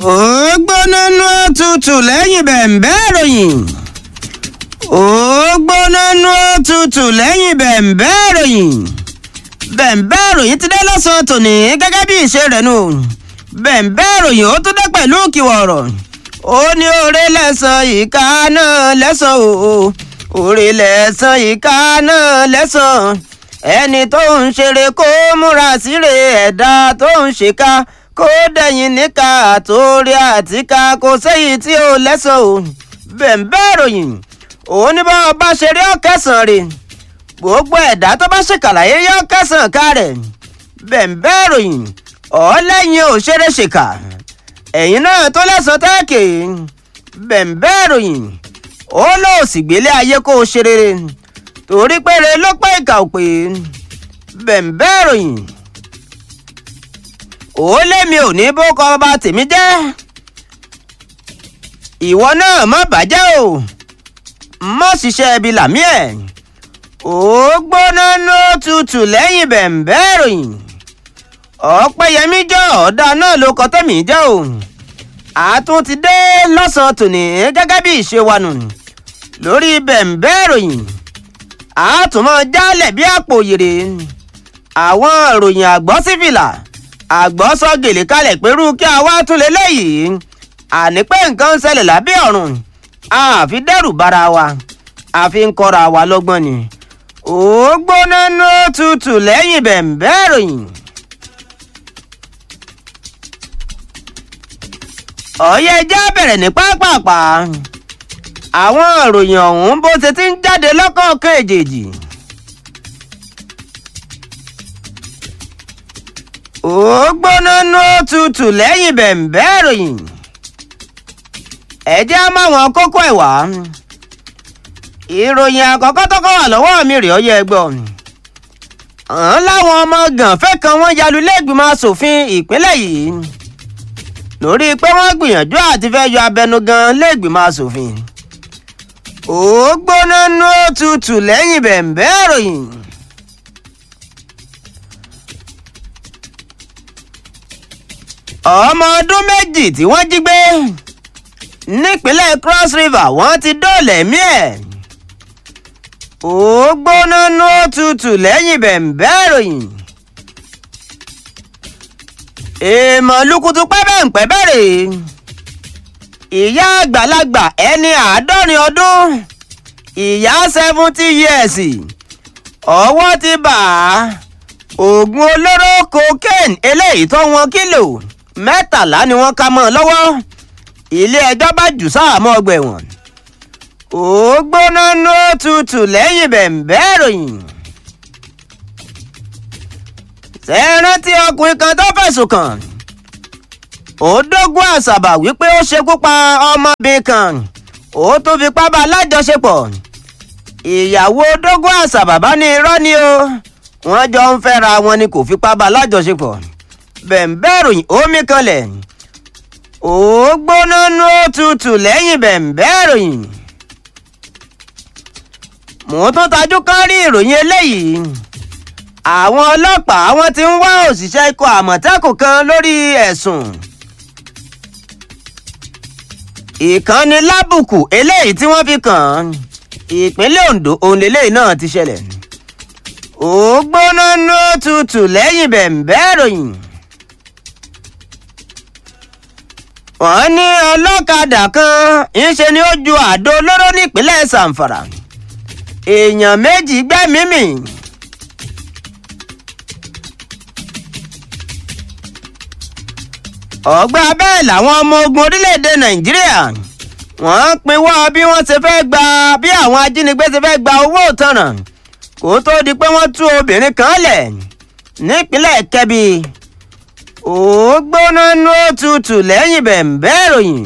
ó gbóná nú òtútù lẹ́yìn bẹ̀m̀bẹ́ ìròyìn ó gbóná nú òtútù lẹ́yìn bẹ̀m̀bẹ́ ìròyìn bẹ̀m̀bẹ́ ìròyìn ti dé lọ́sàn-án tòní gẹ́gẹ́ bí ìṣe rẹ̀ nù bẹ̀m̀bẹ́ ìròyìn ó tún dé pẹ̀lú kìwọ̀ ọ̀rọ̀ ó ní oore lẹ́sàn ìka náà lẹ́sàn o oore lẹ́sàn ìka náà lẹ́sàn ẹni tó ń ṣeré kó múra síre ẹ̀dá tó ń ṣèkà kó dẹ̀yìn níka àtòrí àtìká kò séyìí tí ó lẹ́sàn o bẹ̀m̀bẹ́ ìròyìn òun ní bá ọba ṣeré ọ̀kẹ́sàn rè gbogbo ẹ̀dá tó bá ṣèkàlàyé yọ kẹsàn-án ká rẹ̀ bẹ̀m̀bẹ́ ìròyìn ọ̀ọ́lẹ́yìn òṣèré ṣèkà ẹ̀yìn náà tó lẹ́sàn tẹ́ẹ̀kì bẹ̀m̀bẹ́ ìròyìn ó lọ sì gbélé ayé kó o ṣe rere torí péré ló pẹ́ ìkà ò pé bẹ̀m̀bẹ́ ìròyìn ó lémi ò ní bó kọ ọba tèmi jẹ́ ìwọ náà má bàjẹ́ o má ṣiṣẹ́ ibi làmí ẹ̀ ó gbóná ló tutù lẹ́yìn bẹ̀m̀bẹ́ ìròyìn ọ̀pẹ́yẹmí jọ ọ̀dà náà ló kọ́ tẹ̀mí jẹ́ o àtún ti dé lọ́sàn-án tòní gẹ́gẹ́ bí ìṣe wa nù lórí bẹ̀m̀bẹ́ ìròyìn àtúmọ̀ jálẹ̀ bí àpò yèrè àwọn ìròyìn àgbọ̀ sífìlà àgbọ̀ sọ gèlè kalẹ̀ pẹ̀lú kí a wá tún lé lẹ́yìn àní pé nǹkan ń ṣẹlẹ̀ lábẹ́ ọ̀run àfi dẹ́rù bara wa àfi ń kọ́ra wa lọ́gbọ́n ni ó gbóná ní òtútù lẹ́yìn bẹ̀m̀bẹ́ ìròyìn. ọ̀yẹ́ ẹjẹ́ bẹ̀rẹ̀ ní pápápá àwọn ìròyìn ọ̀hún bó ṣe ti ń jáde lọ́kọ̀ọ̀kan èjèèjì. ó gbóná ní òtútù lẹ́yìn bẹ̀m̀bẹ́ ìròyìn. ẹ̀jẹ̀ á máa wọn kókó ẹ̀ wá ìròyìn àkọ́kọ́ tó kọ́ wà lọ́wọ́ mi rèé ọyẹ ẹgbọ́ ọ̀hún láwọn ọmọ gànfẹ́ kan wọ́n yalu lẹ́gbìmọ̀ asòfin ìpínlẹ̀ yìí lórí pé wọ́n gbìyànjú àti fẹ́ yọ abẹnugan lẹ́gbìmọ̀ asòfin ó gbóná nú òtútù lẹ́yìn bẹ̀m̀bẹ́ ìròyìn. ọmọ ọdún méjì tí wọ́n jí gbé nípínlẹ̀ cross river wọ́n ti dóòlà ẹ̀mí ẹ̀ ó gbóná nú òtútù lẹ́yìn bẹ̀m̀bẹ́ ìròyìn. èèmọ̀ lukutu pẹ́bẹ́ǹpẹ́ bẹ̀rẹ̀ ìyá àgbàlagbà ẹni àádọ́rin ọdún ìyá seventy years ọwọ́ ti bà á oògùn olóró cocaine eléyìí tó wọn kílò mẹ́tàlá ni wọ́n ká mọ́ ọ lọ́wọ́ ilé ẹjọ́ bá jù sáàmọ́ ọgbà ẹ̀wọ̀n ó gbóná ló tutù lẹ́yìn bẹ̀m̀bẹ́ ìròyìn. ṣé ẹ rántí ọkùnrin kan tó fẹ̀sùn kàn ó dógún àṣàbà wípé ó ṣekú pa ọmọbìnrin kan ó tún fipá bá alájọṣepọ̀ ìyàwó dógún àṣàbà bá ní irọ́ ni o wọ́n jọ ń fẹ́ra wọn ni kò fipá bá alájọṣepọ̀ bẹ̀m̀bẹ́ ìròyìn omi kanlẹ̀ ó gbóná ló tutù lẹ́yìn bẹ̀m̀bẹ́ ìròyìn mo tún tajú kán rí ìròyìn eléyìí àwọn ọlọ́pàá wọn ti ń wá òṣìṣẹ́ ikọ̀ àmọ̀tẹ́kùn kan lórí ẹ̀sùn ìkànnì lábùkù eléyìí tí wọ́n fi kàn án ìpínlẹ̀ Ondo òun lélẹ́yìí náà ti ṣẹlẹ̀ ó gbóná ní òtútù lẹ́yìn bẹ̀m̀bẹ́ ìròyìn wọ́n ní ọlọ́kadà kan ńṣe ni ó ju àdó olóró nípínlẹ̀ Zamfara èèyàn méjì gbẹ́mìí mì. ọ̀gbà bẹ́ẹ̀ làwọn ọmọ ogun orílẹ̀-èdè nàìjíríà wọ́n pinwọ́ bí wọ́n ṣe fẹ́ gba bí àwọn ajínigbé ṣe fẹ́ gba owó ìtanràn kó tó di pé wọ́n tú obìnrin kan lẹ̀ nípínlẹ̀ kẹ́bi ó gbóná ní òtútù lẹ́yìn bẹ̀m̀bẹ́ ìròyìn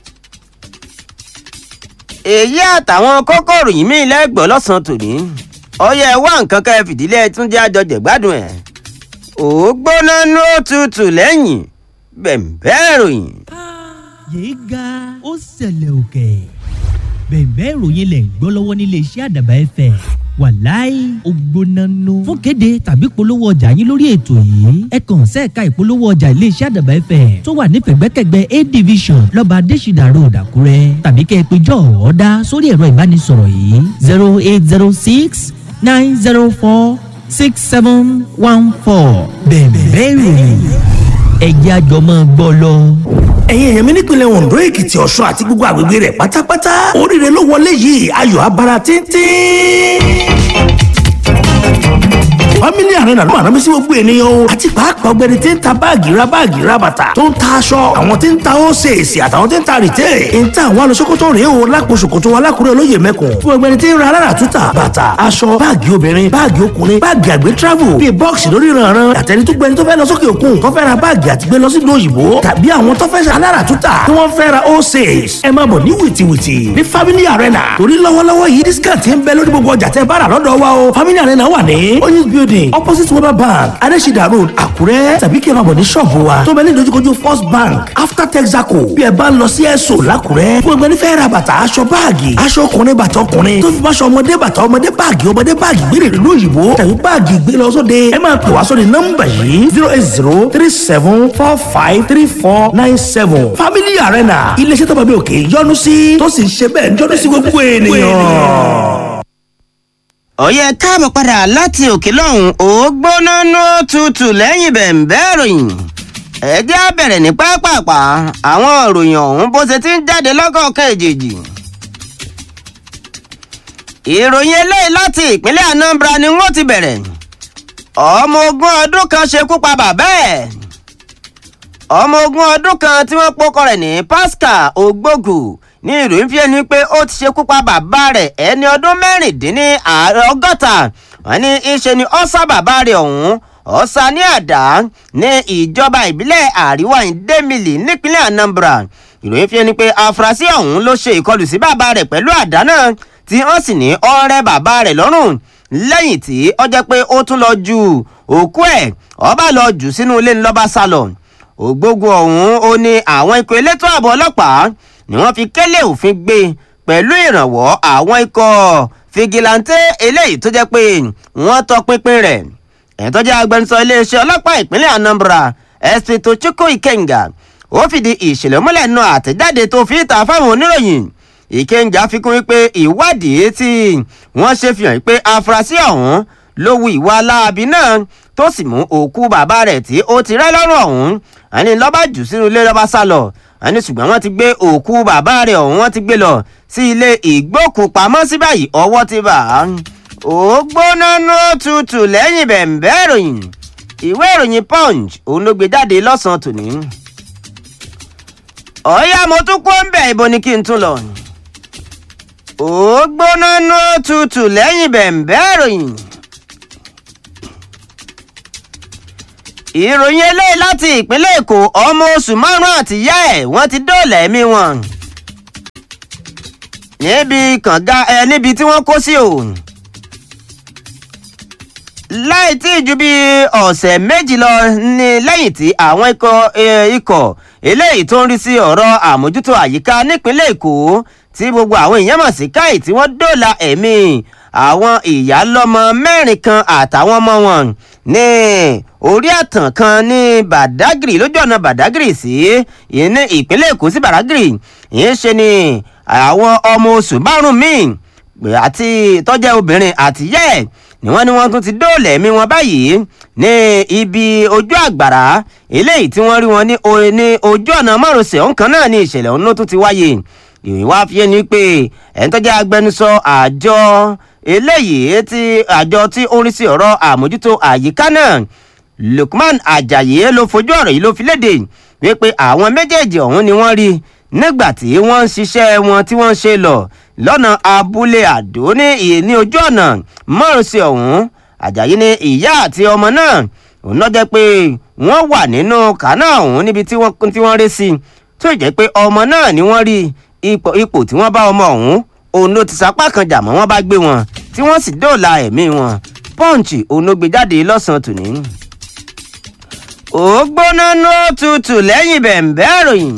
èyí àtàwọn kókòrò yìí mí lẹ́gbọ̀ọ́ lọ́sàn-án tòní ọyẹ wá nǹkan ká ẹ fìdílé túnjẹ́ àjọjẹ̀ gbádùn ẹ̀ ó gbóná ní òtútù lẹ́yìn bẹ̀m̀bẹ́ ìròyìn. yéé ga ó ṣẹlẹ̀ òkè bẹ̀m̀bẹ́ ìròyìn lẹ̀ ń gbọ́ lọ́wọ́ nílé iṣẹ́ àdàbà ẹ̀fẹ̀ wàláì ògbónánú. fún kéde tàbí polówó ọjà yín lórí ètò yìí ẹ kàn sẹ́ẹ̀ka ìpolówó ọjà iléeṣẹ́ àdàbà fm tó wà ní pẹ̀gbẹ́kẹ̀gbẹ́ a division lọ́ba adésìdà road àkúrẹ́ tàbí kẹ́ ẹ pé jọ ọ̀ọ́dá sórí ẹ̀rọ ìbánisọ̀rọ̀ yìí zero eight zero six nine zero four six seven one four bẹ̀ẹ̀bẹ̀ ìròyìn ẹ̀jẹ̀ àjọmọ́ gbọ́ lọ. ẹ̀yin èèyàn mi nípìnlẹ̀ ondo èkìtì ọ̀ṣun àti gbogbo àgbègbè rẹ̀ pátápátá oríire ló wọlé yìí ayọ̀ abara tíntín family arena ló máa rán mi sí gbogbo ènìyàn o àti pàápàá ọgbẹni tí ń ta báàgì ra báàgì ra bàtà tó ń ta aṣọ àwọn tí ń ta ósèèsì àtàwọn tí ń ta rìtẹ́ ń ta àwọn alọ́sọ́kọ́tọ̀ rèé o lápò ṣòkòtò wa lákùrẹ́ olóyè mẹ́kùn fún ọgbẹni tí ń ra alára túta bàtà aṣọ báàgì obìnrin báàgì ọkùnrin báàgì àgbẹ̀ travel bíi bọ́ọ̀sì lórí ìrànràn àtẹni tó gbẹni tó fẹ́ lọ sókè òkun tó fẹ́ ra báàgì àti gbé lọ sí ìlú òyìnbó tàbí àwọn tó fẹ́ ṣe alára túta tí wọ́n fẹ́ ra ósèèsì ẹ máa bọ̀ ní wìtìwìtì ní family arena torí lọ́wọ́lọ́wọ́ yìí discount ń bẹ lórí gbogbo ọjà tẹ́ bá rà lọ́dọ̀ wa o family arena wà ní oyinz building opposite weber bank adesida road àkúrẹ́ tàbí kí ẹ máa bọ̀ ní ṣọ́ọ̀bù wa tó bẹ ní ìdojúkojú first bank after texaco bí ẹ bá ń lọ sí ẹ̀sọ́ làkúrẹ́ fún ẹgbẹ́ nífẹ̀ẹ́ ra bàtà aṣọ báàgì aṣọ ọkùnrin bàtà ọkùnrin tó fi bá aṣọ ọmọdé bàtà ọmọdé báàgì ọmọdé báàgì gbére ìlú òyìnbó tàbí báàgì gbé lọ sóde ẹ máa pè wá sóde nọ́mbà yìí zero eight zero three seven four five three four nine seven family arena iléeṣẹ́ tó bá bí òkè yọnu sí tó sì ń ṣe bẹ́ẹ̀ yọnu sí gbogbo ènìyàn ọ̀yẹ́ káàbọ̀ padà láti òkè lọ́hùn ó gbóná nú tutù lẹ́yìn bẹ̀ǹbẹ́ ìròyìn ẹ̀jẹ̀ á bẹ̀rẹ̀ ní pápápá àwọn ìròyìn ọ̀hún bó ṣe ti ń jáde lọ́kọ̀ọ̀kan èjèèjì. ìròyìn eléyìí láti ìpínlẹ̀ anambra ni wọ́n ti bẹ̀rẹ̀ ọmọ ogun ọdún kan ṣekú pa bàbá ẹ̀ ọmọ ogun ọdún kan tí wọ́n pọ́kọ rẹ̀ ní pascal ogbogu ní ìròyìn fi ẹni pé ó ti ṣekú pa bàbá rẹ̀ ẹni ọdún mẹ́rìndínlọ́gọ́ta wọ́n ní ìṣe ni ọ̀sà bàbá rẹ̀ ọ̀hún ọ̀sà ní àdá ní ìjọba ìbílẹ̀ àríwá ìdẹ́mìlì nípínlẹ̀ anambra ìròyìn fi ẹni pé afurasí ọ̀hún ló ṣe ìkọlù sí bàbá rẹ̀ pẹ̀lú àdá náà tí wọ́n sì ní ọ̀rẹ́ bàbá rẹ̀ lọ́rùn lẹ́yìn tí ó jẹ́ pé ó tún lọ ju òkú ẹ̀ ọba lọ jù sínú ilé ńlọ́ba sálọ ògbógun ọ̀hún ó ní àwọn ikọ̀ elétò ààbò ọlọ́pàá ni wọ́n fi kélé òfin gbé pẹ̀lú ìrànwọ́ àwọn ikọ̀ fìgìláńtẹ́ eléyìí tó jẹ́ pé wọ́n tọpinpin rẹ̀ ẹ̀ tó jẹ́ agbẹnusọ iléeṣẹ́ ọlọ́pàá ìpínlẹ̀ anambra sp tochukwu ikenga ó fìdí ìṣẹ̀lẹ̀ múlẹ̀ nù àtẹ̀jáde tó fi ìta fáwọn oníròyìn ìkenga fi kún wípé ìwádìí tí wọ́n ṣe fi hàn pé afurasí ọ̀hún ló wu ìwà láabi náà tó sì mú òkú bàbá rẹ̀ tí ó ti rẹ́ lọ́rùn ọ̀hún àní lọ́ba jù sínú ilé lọ́ba sá lọ àní ṣùgbọ́n wọ́n ti gbé òkú bàbá rẹ̀ ọ̀hún wọ́n ti gbé lọ sí ilé ìgbókùpamọ́sí báyìí ọwọ́ ti bà á. ó gbóná nú tutù lẹ́yìn bẹ̀ǹbẹ́ ìròyìn ìwé ìròyìn punch òun ló gbé jáde lọ́sàn-án tòní. ọ̀ọ́yá mo tún kó ń bẹ̀ ibo ni kí n tún lọ. ó gbóná nú tutù lẹ́yìn bẹ̀ǹbẹ́ ìròyìn. ìròyìn eléyìí láti ìpínlẹ̀ èkó ọmọ oṣù márùn-ún àtìyá ẹ̀ wọ́n ti dóòlà ẹ̀mí wọn. níbi kànga ẹ níbi tí wọ́n kó sí o. láì tí ju bí ọ̀sẹ̀ méjì lọ ní lẹ́yìn tí àwọn ikọ̀ ikọ̀ eléyìí tó ń rí sí ọ̀rọ̀ àmójútó àyíká nípínlẹ̀ èkó tí gbogbo àwọn èèyàn mọ̀ sí káì tí wọ́n dóòlà ẹ̀mí àwọn ìyálọ́mọ mẹ́rin kan àtàwọn ọmọ wọn ní orí àtàn kan ní badagry lójú ọ̀nà badagry sí ní ìpínlẹ̀ èkó sí badagry ìyẹn ṣe ni àwọn ọmọ oṣù márùn-ún míì àti tọ́jẹ́ obìnrin àtìyẹ́ ni wọ́n ní wọ́n tún ti dóòlà ẹ̀mí wọn báyìí ní ibi ojú àgbàrá eléyìí tí wọ́n rí wọn ní ojú ọ̀nà márosẹ̀ ọ̀hún kan náà ní ìṣẹ̀lẹ̀ ọ̀hún ló tún ti wáyé ìròyìn wá fi ni pé ẹni tó jẹ́ agbẹnusọ àjọ eléyìí tí àjọ tí ó ń rí sí ọ̀rọ̀ àmójútó àyíká náà lukman ajayi ló fojú ọ̀rọ̀ yìí ló fi léde wípé àwọn méjèèjì ọ̀hún ni wọ́n rí nígbà tí wọ́n ń ṣiṣẹ́ wọn tí wọ́n ń ṣe lọ lọ́nà abúlé àdó ní ìní ojú ọ̀nà márosẹ̀ ọ̀hún ajayi ní ìyá àti ọmọ náà òun náà jẹ́ pé wọ́n wà nínú kànáà ọ̀hún níbi tí wọ́n rí sí tó jẹ́ pé ọmọ náà ni wọ́n rí ipò ipò tí wọ́n bá ọmọ ọ̀hún òun ló ti sapá kan jà mọ́ wọ́n bá gbé wọn tí wọ́n sì dóòlà ẹ̀mí wọn pọ́ǹchì òun ló gbé jáde lọ́sàn-án tòní. ó gbóná ní òtútù lẹ́yìn bẹ̀ǹbẹ́ ìròyìn.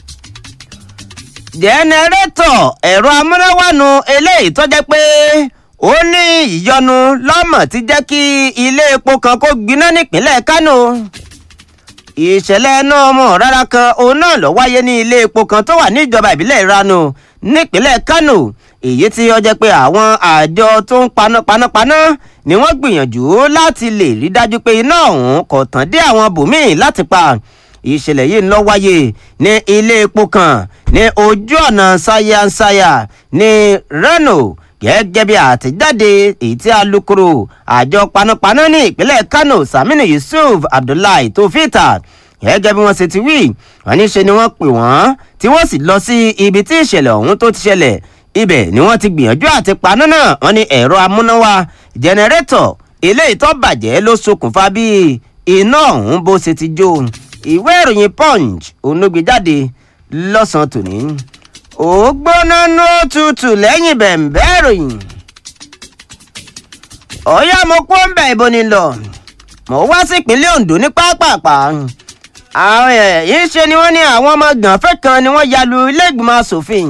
jẹnẹrétọ̀ ẹ̀rọ amúnáwánu eléyìí tó jẹ́ pé ó ní ìyọnu lọ́mọ̀ ti jẹ́ kí ilé epo kan kó gbiná nípínlẹ̀ kánò ìṣẹ̀lẹ̀ náà mọ̀ rárá kan òun náà lọ wáyé ní ilé epo kan tó wà níjọba ìbílẹ̀ ìranu nípínlẹ̀ kánò èyí tí ó jẹ́ pé àwọn àjọ tó ń paná panápaná ni wọ́n gbìyànjú láti lè rí dájú pé iná ọ̀hún kò tàn dé àwọn bòmíì láti pa ìṣẹ̀lẹ̀ yìí ń lọ wáyé ní ilé epo kan ní ojú ọ̀nà sayansaya ní reno gẹ́gẹ́ bí àtẹ̀jáde èyí tí alūkkóró àjọ panápaná ní ìpínlẹ̀ kano saminu yusuf abdullahi tó fìtà gẹ́gẹ́ bí wọ́n ṣe ti wí wọ́n ní ṣe ni wọ́n pè wọ́n tí wọ́n sì lọ sí ibi tí ìṣẹ̀lẹ̀ ọ̀hún tó ti ṣẹlẹ̀ ibẹ̀ ni wọ́n ti gbìyànjú àti paná náà wọ́n ní ẹ̀rọ amúnáwá jẹnẹrétọ̀ eléyìí tó bàjẹ́ ló ṣokùnfà bí iná ọ̀hún bó ṣe ti jó ìwé ìròyìn punch onúgbèjáde lọ́sàn-án tòní ó gbóná ní òtútù lẹ́yìn bẹ̀ǹbẹ́ ìròyìn ọ̀yá mo kó ń bẹ̀ ibo ni lọ mo wá sí ìpínlẹ̀ ondo ní pápápá àwọn yìí ṣe ni wọ́n ní àwọn ọmọ gànfẹ́ kan ni wọ́n ya lu ilé ìgbìmọ̀ asòfin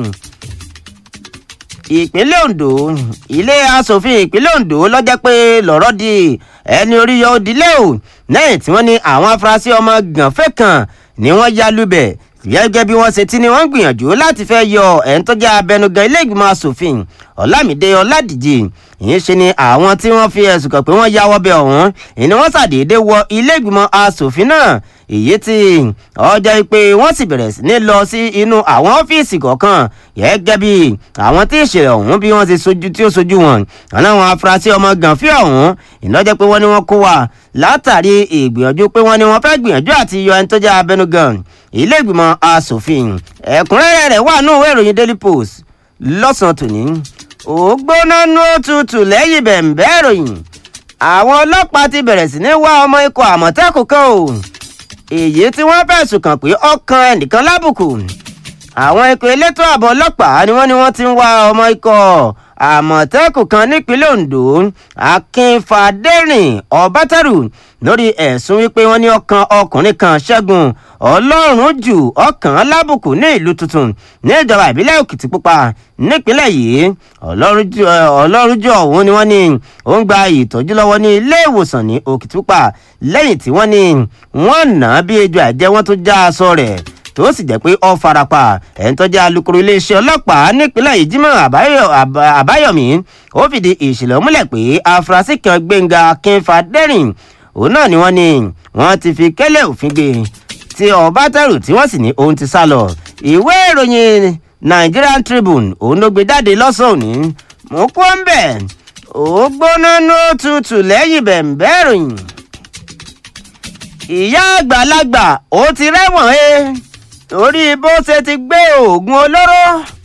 ìpínlẹ̀ ondo ilé asòfin ìpínlẹ̀ ondo lọ́jọ́ pé lọ́rọ́ di ẹni orí yọ òdìlé o lẹ́yìn tí wọ́n ní àwọn afurasí ọmọ gànfẹ́ kan ni wọ́n ya lubẹ̀ gẹ́gẹ́ bí wọ́n ṣe ti ni wọ́n gbìyànjú láti fẹ́ yọ ẹni tó jẹ́ abẹnugan ilé ìgbìmọ̀ asòfin ọ̀làmídé ọ̀làdìjì ìyẹn ṣe ni àwọn tí wọ́n fi ẹ̀sùn kàn pé wọ́n ya wọ́bẹ̀ ọ̀hún ìní wọ́n ṣàdédé wọ ilé ìgbìmọ̀ asòfin náà èyí tí ọjọ́ pé wọ́n sì bẹ̀rẹ̀ sí ní lọ sí inú àwọn ọ́fíìsì kọ̀ọ̀kan gẹ́gẹ́ bí àwọn tí ìṣẹ̀lẹ̀ ọ̀hún bí wọ́n ti sojú tí ó sojú wọn àwọn afurasí ọmọ gànfẹ́ ọ̀hún ìnájẹ́ pé wọ́n ní wọ́n kó wa látàrí ìgbìyànjú pé wọ́n ní wọ́n fẹ́ gbìyànjú àti yọ ẹni tó jẹ́ abẹnugan ilé ìgbìmọ̀ asòfin ẹ̀kúnrẹ́rẹ́ rẹ̀ wà nínú ìwé ìròyìn daily post lọ́sàn-án tòní ògbóná nú òtútù lẹ́yìn bẹ̀ǹbẹ́ ìròyìn àwọn ọlọ́pàá ti bẹ̀rẹ̀ sí ní wá ọmọ ikọ̀ àmọ̀tẹ́kùn kan o èyí tí wọ́n fẹ̀sùn kàn pé ọkàn ẹnìkan lábùkù àwọn ikọ̀ elétò ààbò ọlọ́pàá ni wọ́n ní wọ́n ti ń wá ọmọ ikọ̀ àmọ̀tẹ́kùn kan nípínlẹ̀ ondo akínfàdérìn ọbátẹ́rù lórí ẹ̀sùn wípé wọ́n ní ọkàn ọkùnrin kan ṣẹ́gun ọlọ́run jù ọkàn lábùkù ní ìlú tuntun ní ìjọba ìbílẹ̀ òkìtìpupa nípínlẹ̀ yìí ọlọ́run jù ọ̀hún ni wọ́n ní ó ń gba ìtọ́jú lọ́wọ́ ní ilé ìwòsàn ní òkìtìpupa lẹ́yìn tí wọ́n ní wọ́n nà á bí ejò àjẹ́ wọ́n tó já aṣọ rẹ̀ tó sì jẹ́ pé ó farapa ẹni tó jẹ́ alukoro iléeṣẹ́ ọlọ́pàá nípínlẹ̀ yìí jimoh àbáyọ̀mí ó fìdí ìṣẹ̀lẹ̀ múlẹ̀ pé afurasí kan gbẹ̀ngà kínfàdérìn òun náà ni wọ́n ní wọ́n ti fi kẹ́lẹ́ òfin gbé tí ọbátẹ́rù tí wọ́n sì ní òun ti sá lọ ìwé ìròyìn nigerian tribune òun ló gbé jáde lọ́sàn-án òní mú kó ń bẹ̀ ó gbóná ní òtútù lẹ́yìn bẹ̀ǹbẹ̀ ìròyìn ìyá àgbàlagbà ó ti rẹ́wọ̀n ẹ́ torí bó ṣe ti gbé oògùn olóró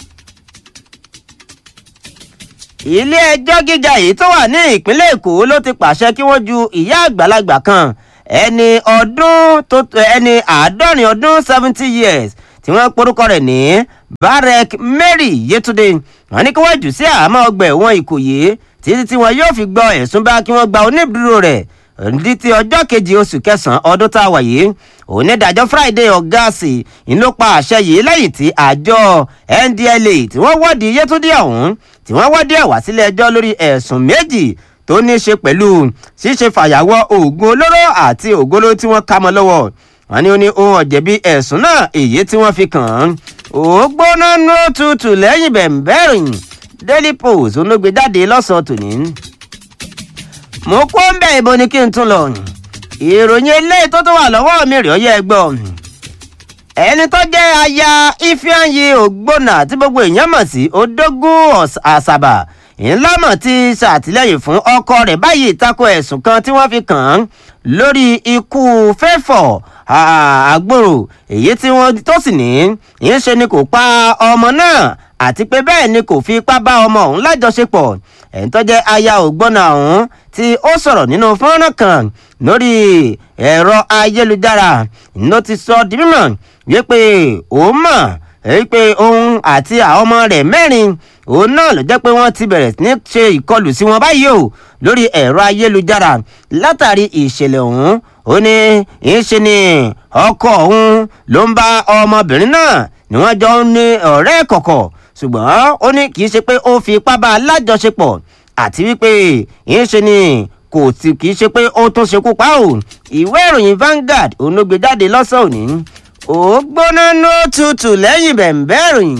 ilé ẹjọ́ gíga yìí tó wà ní ìpínlẹ̀ èkó ló ti pàṣẹ kí wọ́n ju ìyá àgbàlagbà kan ẹni ọdún tó ẹni àádọ́rin ọdún seventy years tí wọ́n porúkọ rẹ̀ ní barek mary yetunde wọ́n ní kí wọ́n jù sí àhámọ́ ọgbà ẹ̀wọ̀n ìkòyí títí tí wọn yóò fi gbọ́ ẹ̀sùn bá kí wọ́n gba onídùúró rẹ̀ ní ti ọjọ́ kejì oṣù kẹsàn-án ọdún tá a wà yìí onídàájọ́ friday ọ̀gáàsì ń ló pa àṣẹ yìí lẹ́yìn tí àjọ ndla tí wọ́n wọ́ọ̀dì yétúndé ọ̀hún tí wọ́n wọ́ọ̀dì ẹ̀ wá sílé ẹjọ́ lórí ẹ̀sùn méjì tó ní í ṣe pẹ̀lú ṣíṣe fàyàwọ́ oògùn olóró àti oògùn olóró tí wọ́n ká mọ́ lọ́wọ́ wọn ní ó ní ohun ọ̀jẹ̀bi ẹ̀sùn náà èyí tí wọ́n fi kàn án ògbóná nú tutù lẹ́yìn bẹ̀m̀bẹ̀rìn daily post olóògbé jáde lọ́sàn-án tòní mo kó ń bẹ ìbò ni kí n tún lọ ìròyìn eléyìí tó tó wà lọ́wọ́ mi rèé ọyẹ́ ẹgbọ́ ẹni tó jẹ́ aya ifeanyi ògbónà tí gbogbo èèyàn mọ̀ sí odógún àṣàbà ńlámọ̀ ti ṣàtìlẹ́yìn fún ọkọ rẹ̀ báyìí tako ẹ̀sùn kan tí wọ́n fi kàn án lórí ikú fẹ́fọ̀ àgbòrò èyí tí wọ́n tó sì ní í ṣe ni kò pa ọmọ náà àti pé bẹ́ẹ̀ ni kò fi ipá bá ọmọ ọ̀hún lájọṣepọ̀ ẹ̀ń tó jẹ́ aya ògbónà ọ̀hún tí ó sọ̀rọ̀ nínú fọ́nrán kan lórí ẹ̀rọ ayélujára ló ti sọ di mímọ̀ wípé òun mọ̀ wípé òun àti àwọn ọmọ rẹ̀ mẹ́rin òun náà ló jẹ́ pé wọ́n ti bẹ̀rẹ̀ sí ní ṣe ìkọlù sí wọn báyìí o lórí ẹ̀rọ ayélujára látàrí ìṣẹ̀lẹ̀ ọ̀hún ó ní ìṣe ni ọkọ òun ló ń bá ọmọbìnrin náà ni wọ́n jọ ń ní ọ̀rẹ́ kọ̀kọ̀ ṣùgbọ́n ó ní kì í ṣe pé ó fi ipá bá a lájọṣepọ̀ àti wípé ń ṣe ni kò sì kì í ṣe pé ó tún ṣekú pa ò ìwé ìròyìn Vanguard òun ló gbé jáde lọ́sàn òní ó gbóná ní ó tutù lẹ́yìn bẹ̀ǹbẹ́ ìròyìn.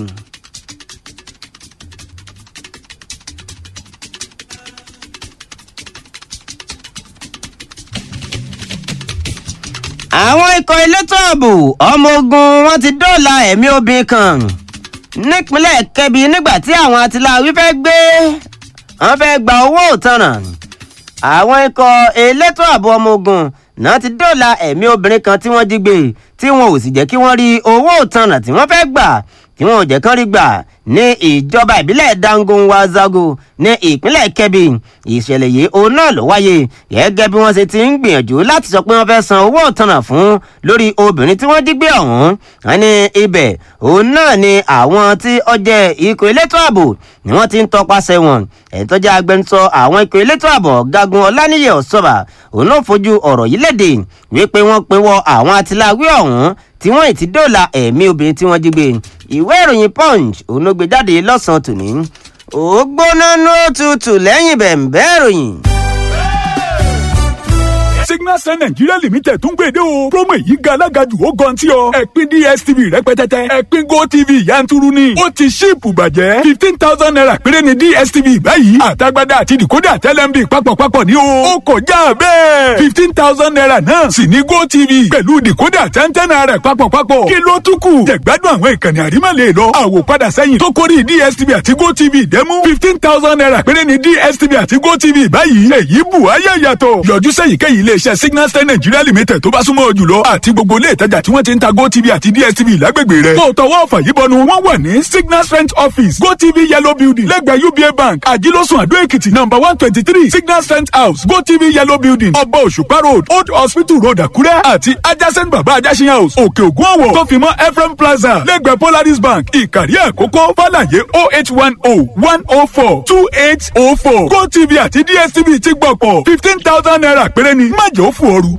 àwọn ikọ̀ elétò ààbò ọmọ ogun wọn ti dóòlà ẹ̀mí obìnrin kan nípínlẹ̀ Kebbi nígbà tí àwọn atiláwí fẹ́ gbé wọn fẹ́ gba owó ìtanràn àwọn ikọ̀ elétò ààbò ọmọ ogun náà ti dóòlà ẹ̀mí obìnrin kan tí wọ́n jí gbé tí wọn ò sì jẹ́ kí wọ́n rí owó ìtanràn tí wọ́n fẹ́ gbà tí wọn ò jẹ́ kán rí gbà ní ìjọba ìbílẹ̀ Dangun Wazago ní ìpínlẹ̀ Kebbi ìṣẹ̀lẹ̀ yìí òun náà ló wáyé gẹ́gẹ́ bí wọ́n ṣe ti ń gbìyànjú láti sọ pé wọ́n fẹ́ san owó ìtanràn fún lórí obìnrin tí wọ́n jí gbé ọ̀hún wọn ní ibẹ̀ òun náà ni àwọn tí ó jẹ́ ikọ̀ elétò ààbò ni wọ́n ti ń tọpasẹ̀ wọn ẹ̀yìn tó jẹ́ agbẹnusọ àwọn ikọ̀ elétò ààbò ọ̀gágun ọláníyẹ ọ̀ṣọ́bà òun ló fojú ọ̀rọ̀ yìí léde wípé wọ́n pinwọ́ àwọn atiláwí ọ̀hún tí wọ́n ì ti dóòlà ẹ̀mí obìnrin tí wọ́n jí gbé ìwé ìròyìn punch òun ló gbé jáde lọ́sàn-án tòní ó gbóná ní òtútù lẹ́yìn bẹ̀ǹbẹ́ ìròyìn. signal sun nigeria limited tún gbèdé o promo èyí ga alága jù ó gan tí ọ ẹ̀pin dstv rẹpẹtẹtẹ ẹ̀pin gotv yanturu ni ó ti ṣíìpù bàjẹ́ fifteen thousand naira péré ni dstv báyìí àtagbádá àti decoder tẹlẹmbi papọ̀papọ̀ ní o ó kọjá bẹ́ẹ̀ fifteen thousand naira náà sì ní gotv pẹ̀lú decoder tẹ́ntẹ́n naira papọ̀papọ̀ kí ló tún kù jẹ̀gbádùn àwọn ìkànnì àrímọ̀lẹ̀ lọ àwòpadà sẹ́yìn tó kórì dstv àti gotv dẹ́mú fifteen thousand naira péré ni dstv àti gotv báyìí èyí bù ayé yàtọ̀ yọjú sẹ́yìnkéyìí iléeṣẹ́ signal star nigeria limited tó bá súnmọ́ jùlọ àti gbogbo ilé ìtajà tí wọ́n ti ń ta gotv àti dstv lágbègbè rẹ̀ tó tọwọ́ ọ̀fà yìí bọnu wọ́n wà ní signal strength office gotv yellow building lẹ́gbẹ̀ẹ́ uba bank àjílọ́sùn àdó èkìtì number one twenty three signal strength house gotv yellow building ọba òṣùpá road old hospital road àkúrẹ́ àti adjacent baba ajásin house òkè ògùn ọ̀wọ̀ tó fi mọ́ ephraim plaza lẹ́gbẹ̀ẹ́ polaris bank ìkàrí àkókò fàlàyé oh eight one oh one oh four two eight oh four gotv àti dstv ti gbọ̀pọ̀ fifteen thousand naira péré ni má jẹ́ ó fò ooru.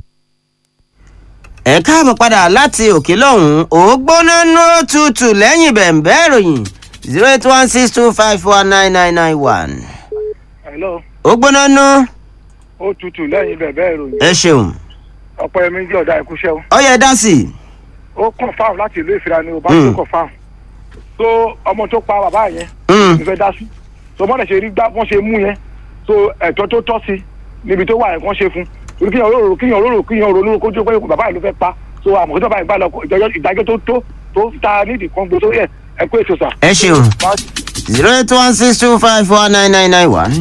ẹ káàbọ̀ padà láti òkè lọ́hùn-ún ó gbóná ní òtútù lẹ́yìn bẹ̀ǹbẹ́ ìròyìn zero eight one six two five four nine nine nine one. hello ó gbóná ní ó tutù lẹ́yìn bẹ̀bẹ̀ ìròyìn ẹ ṣeun ọ̀pọ̀ ẹ̀mí jẹ́ ọ̀dà ìkúṣẹ́ o ó yẹ dá sí i. ó kàn fáwọn láti ìlú ìfira ni o bá Mm. tó kàn fáwọn tó ọmọ tó pa bàbá yẹn Mm. ìfẹ́ dá sí tó mọ́lẹ̀ ṣe rí gbá wọ́n ṣe mú yẹn tó ẹ̀tọ́ tó tọ́ sí níbi tó wà yẹn wọ́n ṣe fún torí kíyàn olóró kíyàn olóró kíyàn ronú kójú pé bàbá yìí ló fẹ́ pa tó àmọ́ tó bá yìí gbà lọ ìdájọ́ ìdájọ́ tó tó tó ta nídìí kan gbé sórí ẹ̀ ẹ kó ètò sà. ẹ ṣeun zero eight one six two five four nine nine nine one.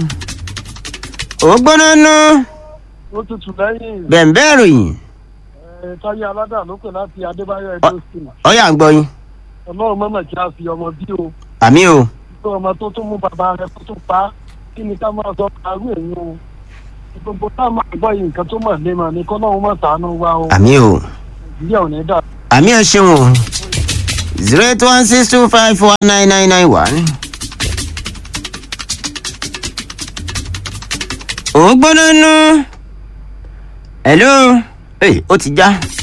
ó gbóná ní ó tutù lẹ́yìn bẹ̀ǹbẹ́ ìròyìn ẹ̀ táyé aládà ló pè láti adébáyọ̀ Ọ- ẹgbẹ́ òsínà ó yà ń gbọ́ yín ọlọ́run mọ́mọ́ kí a fi ọmọ bí o àmì o pé ọmọ tó tún mú bàbá rẹ̀ kó tún pa á kí ni ká máa sọ àrú èyí o gbogbo tá a máa gbọ́ yìí nǹkan tó mọ̀ lé mọ̀ ni kọ́lọ́run mọ̀ sànú wa o àmì o ìdílé ò ní dà àmì ẹ ṣeun o zero eight one six two five four nine nine nine one. ó gbóná ní. hello. Hey, ó ti já.